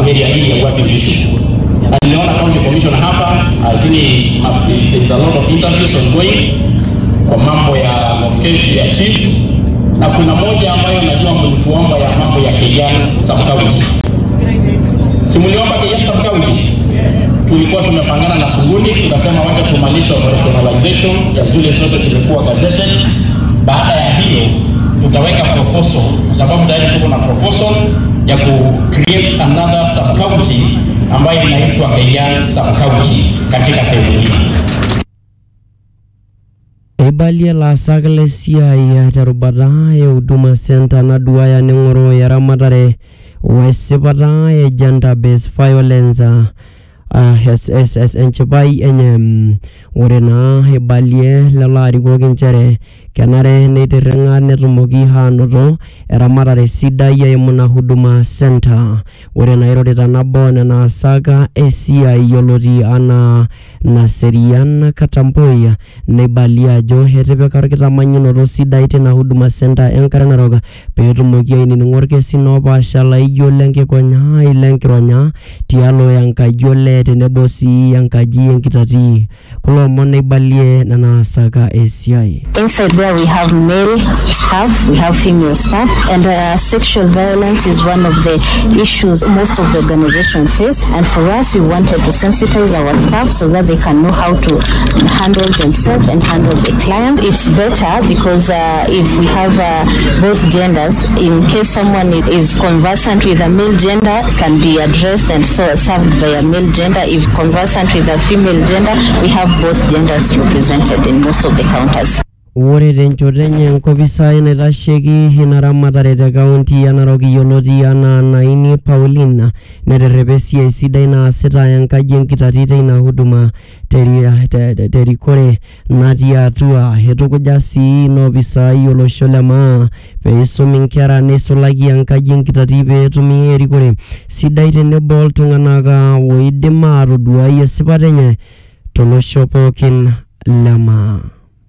area hii ya Uasin Gishu. Na niliona county commissioner hapa, I think it must be, there's a lot of interviews ongoing kwa mambo ya location ya chief, na kuna moja ambayo najua mlituomba ya mambo ya Keyan sub county. Si mliomba Keyan sub county? Tulikuwa tumepangana na Suguni, tukasema wacha tumalishe operationalization ya zile zote zimekuwa gazetted. Baada ya hiyo tutaweka proposal, kwa sababu tayari tuko na proposal ya ku create another sub county ambayo inaitwa Keyan sub county katika sehemu hii. eibalie laasak lesiai terubata e huduma center naduaya neng'oro eramatare wesipata e gender based violence uh, es, es, es, enchipai enye mm, ore naa eibalie lelo arikok inchere kenare neitirring'a netumoki aanoto eramatare sidai eimu ina huduma center ore nairorita nabo nena asak esiai yioloti anaa Naserian Katamboi neibalia ajo etipika orkitamanyunoto sidai tina huduma center enkare narok peetumoki ainining'o orkesin oopaasha laijo lenkikonyai lenkironya tialo enkaji olee tenebo sii enkaji enkitati kulo omon neibalie nena asaka esiai Inside there, we have male staff, we have female staff, and uh, sexual violence is one of the issues most of the organization face. And for us, we wanted to sensitize our staff so that they can know how to handle themselves and handle the clients. It's better because uh, if we have uh, both genders, in case someone is conversant with a male gender, it can be addressed and so served by a male gender. If conversant with a female gender, we have both genders represented in most of the counters. ore tenchoto enye enkopisai naitasheki ina ramatare te kaunti ya narok yioloti anaa naini paulina neterrepa esiai sidai naasita enkaji enkitati teina huduma teri- te- te- terikore natii atua eitukuja sii inopisai olosho le maa peisum inkera neisulaki enkaji enkitati peetumi erikore sidai tenebo oltung'anak ah, oidim atoduai esipata enye tolosho pookin le maa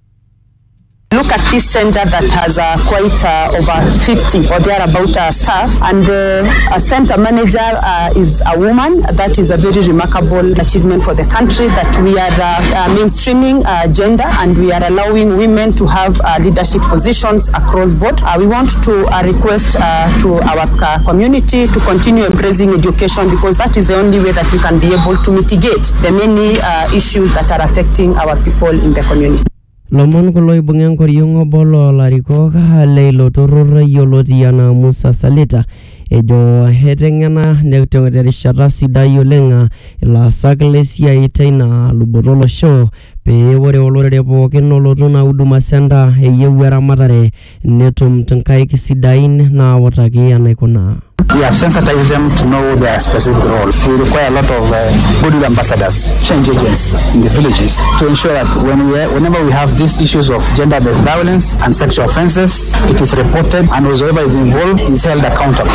Look at this center that has uh, quite uh, over 50 or thereabout uh, staff, and uh, a center manager uh, is a woman. That is a very remarkable achievement for the country. That we are uh, uh, mainstreaming uh, gender and we are allowing women to have uh, leadership positions across board. Uh, we want to uh, request uh, to our uh, community to continue embracing education because that is the only way that we can be able to mitigate the many uh, issues that are affecting our people in the community. lomon kulo oibung'a enkoriong obo loolarikok leilo turrur yioloti anaa Musa Salita ejo eteng'ena ne- te- terishata sidai oleng ilaasak lesiai teina luboto olosho pee ore olorere pookin olotu ina huduma center eyieu eramatare netum nkaik sidain naawutaki enaikunaa We have sensitized them to know their specific role. We require a lot of uh, goodwill ambassadors, change agents in the villages to ensure that when we, whenever we have these issues of gender-based violence and sexual offences, it is reported and whoever is involved is held accountable.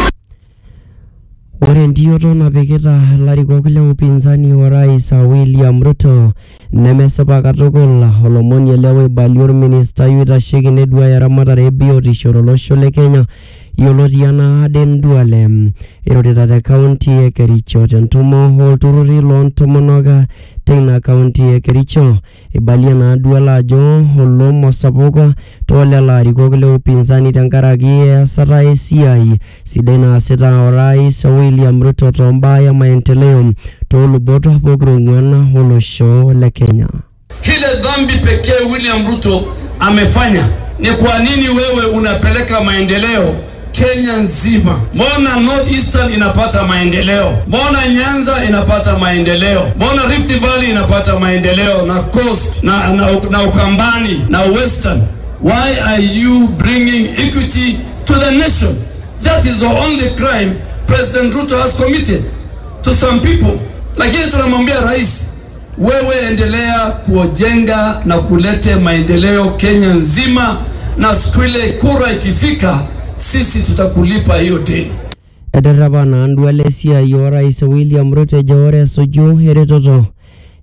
ore entioto napikita ilarikok le upinzani wa rais William Ruto nemesipa katukul olomoni ele oibalie orministai oitasheki neduaya eramatare ebiotisho tolosho le Kenya yioloti anaa Aden Duale irorita te kaunti e Kericho tentumo olturruri loontomonok teina kaunti e Kericho ibalie naa Duale ajo olomo sapuk toolelo arikok le upinzani tenkaraki easata esiai sidai naasita orais William Ruto tombaa e maendeleo toolubot pokira ong'uan olosho le Kenya. Ile dhambi pekee William Ruto amefanya ni kwa nini wewe unapeleka maendeleo Kenya nzima? Mbona North Eastern inapata maendeleo? Mbona Nyanza inapata maendeleo? Mbona Rift Valley inapata maendeleo na Coast na, na, na Ukambani na Western? Why are you bringing equity to the nation? That is the only crime President Ruto has committed to some people. Lakini tunamwambia rais, wewe endelea kujenga na kulete maendeleo Kenya nzima, na siku ile kura ikifika, sisi tutakulipa hiyo deni. Ederepa naa Duale esiai orais William Ruto ejo ore esuju eretoto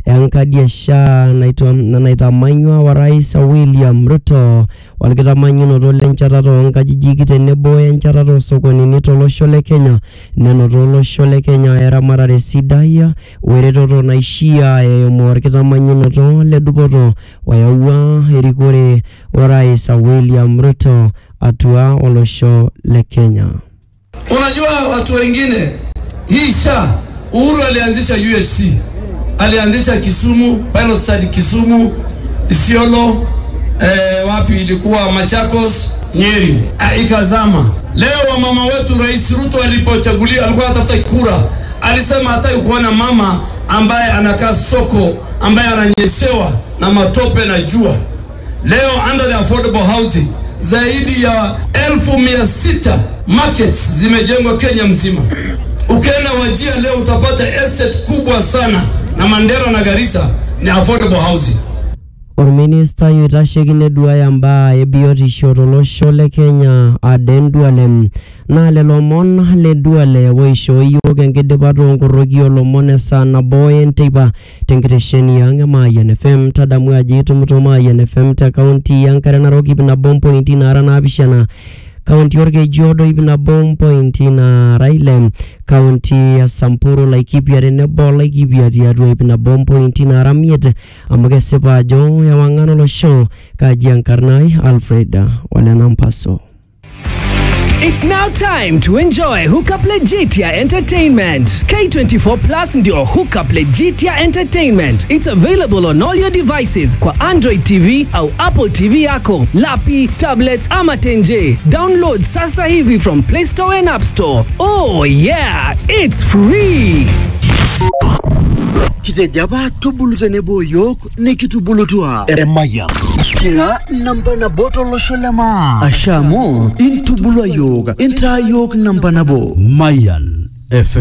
enkadi e SHA naitwa- naitamanywa wa rais William Ruto orkitamanyunoto lenchatata oonkajijik tenebo enchatata oosokonini tolosho le Kenya nenoto olosho le Kenya eramatare sidai weretoto naishia eimu orkitamanyunoto le dupoto oyawua erikore orais William Ruto atua olosho le Kenya. Unajua watu wengine, hii SHA Uhuru alianzisha UHC, alianzisha Kisumu, pilot study Kisumu, Isiolo, eh, wapi ilikuwa Machakos, Nyeri, ah, ikazama. Leo wamama wetu, Rais Ruto alipochaguliwa, alikuwa anatafuta kura, alisema hataki kuona mama ambaye anakaa soko, ambaye ananyeshewa na matope na jua. Leo under the affordable housing zaidi ya elfu mia sita markets zimejengwa Kenya mzima. Ukienda Wajia leo utapata estate kubwa sana, na Mandera na Garissa ni affordable housing. Orministai oitasheki neduaya mbaa ebiotisho tolosho le Kenya Aden Duale naa lelo omon le Duale oishoo yiok enkidipato onkoroki olomon esaa nabo enteipa tenkitesheni ang' e Mayian FM tadamu ajo itumito Mayian FM te kaunti enkare narok ip nabo mpointi naara naapishana kaunti orkejiodo ip nabo mpointi naara ile kaunti ya Samburu Laikipia tenebo Laikipia tiatua ip nabo mpointi naara miet amu kesipa ajo ewang'an olosho kaji enkarna ai Alfred Ole Nampaso. It's now time to enjoy Hookup Legitia Entertainment. K24 Plus ndio Hookup Legitia Entertainment. It's available on all your devices kwa Android TV au Apple TV yako, lapi, tablets ama tenje. Download sasa hivi from Play Store and App Store. Oh yeah, it's free. kitejaba tubulu tenebo yiok nikitubulutua eremaya kira namba nabo tolosho lema asha amu intubulua yiok intaa yiok namba nabo Mayan FM.